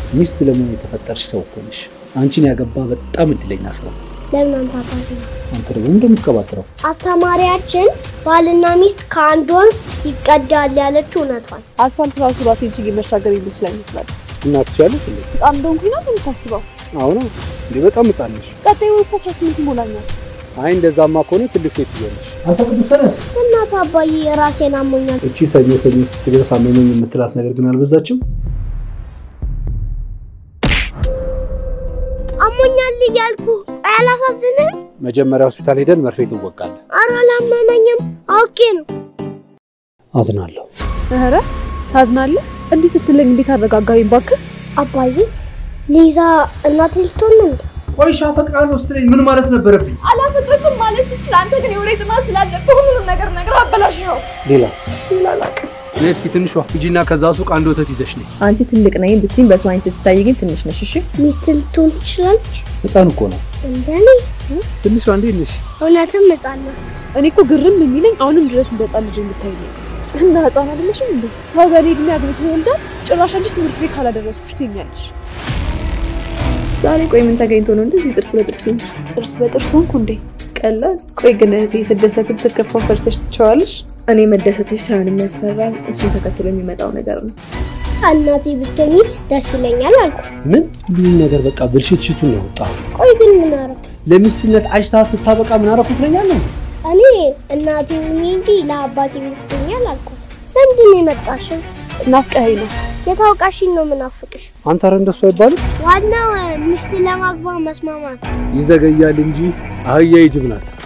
ሚስት ለመሆን የተፈጠርሽ ሰው እኮ ነሽ። አንቺን ያገባ በጣም እድለኛ ሰው። ለምን አንተ አባት ነው? አንተ ደግሞ እንደምትቀባጥረው አስተማሪያችን ባልና ሚስት ከአንድ ወንዝ ይቀዳል ያለችው እውነቷን። አስፋልት ራሱ ራሴን ችዬ መሻገር የሚችል አይመስላል። እና ትችያለሽ እንዴ? ህፃን እንደሆንኩኝ ነው የምታስበው? አሁን እንዴ በጣም ህጻን ነሽ። ቀጣይ ወር እኮ 18 ይሞላኛል። አይ እንደዛማ ከሆነ ትልቅ ሴት ነሽ። አንተ ቅዱስ ተነስ። እናት አባዬ የራሴን አሞኛል። እቺ ሰኞ ሰኞ ስትደርስ አመመኝ የምትላት ነገር ግን አልበዛችም? አሞኛል እያልኩ አያላሳዝንም? መጀመሪያ ሆስፒታል ሄደን መርፌ ትወጋለን። ኧረ አላመመኝም፣ አውቄ ነው። አዝናለሁ። ኧረ ታዝናለህ? እንዲህ ስትለኝ እንዴት አረጋጋኝ እባክህ። አባዬ ሊዛ እናት ልትሆን ነው እንዴ? ቆይሻ አፈቅራለሁ ስትለኝ ምን ማለት ነበረብኝ? አላፈቅርሽም ማለት ስችል አንተ ግን የወሬ ጥማት ስላለብህ ሁሉንም ነገር ነገር አበላሽኸው። ሌላስ? ሌላ አላውቅም። ነይ እስኪ ትንሿ ሂጂና ከዛ ሱቅ አንድ ወተት ይዘሽ ነይ። አንቺ ትልቅ ነኝ ብትይኝ በሰው ዓይን ስትታይ ግን ትንሽ ነሽ። እሺ ሚስት ልትሆን ትችላለች? ህፃን እኮ ነው። እንደኔ ትንሿ እንዴት ነሽ? እውነትም ሕፃን ናት። እኔ እኮ ግርም የሚለኝ አሁንም ድረስ እንደ ህፃን ልጅ የምታይ ነው። እና ህፃን አይደለሽም እንዴ? ሰው በእኔ እድሜ አግብቶ ይወልዳል። ጭራሽ አንቺ ትምህርት ቤት ካላደረስኩሽ ትኛለሽ። ዛሬ ቆይ ምን ተገኝቶ ነው እንደዚህ ጥርስ በጥርስ ሆንሽ? ጥርስ በጥርስ ሆንኩ እንዴ? ቀላል። ቆይ ግን እህቴ ስደሰትም ስከፋው ፈርተሽ ትቸዋለሽ? እኔ መደሰትሽ ሳይሆን የሚያስፈራኝ እሱን ተከትሎ የሚመጣው ነገር ነው። እናቴ ብትሆኚ ደስ ይለኛል አልኩ። ምን ሁሉም ነገር በቃ ብልሽት ሽቱን ነው ወጣ። ቆይ ግን ምን አደረኩ? ለሚስትነት አጭታት ስታበቃ ምን አደረኩ ትለኛለህ? እኔ እናቴ ሁኚ እንጂ ለአባቴ ብትሆኛል አልኩ። ለምንድን ነው የመጣሽው? ናፍቀኸኝ ነው። የታውቃሽኝ ነው ምናፍቅሽ። አንተ ኧረ እንደሱ አይባልም። ዋናው ሚስት ለማግባት መስማማት። ይዘገያል እንጂ አህያ ይጅብ ናት።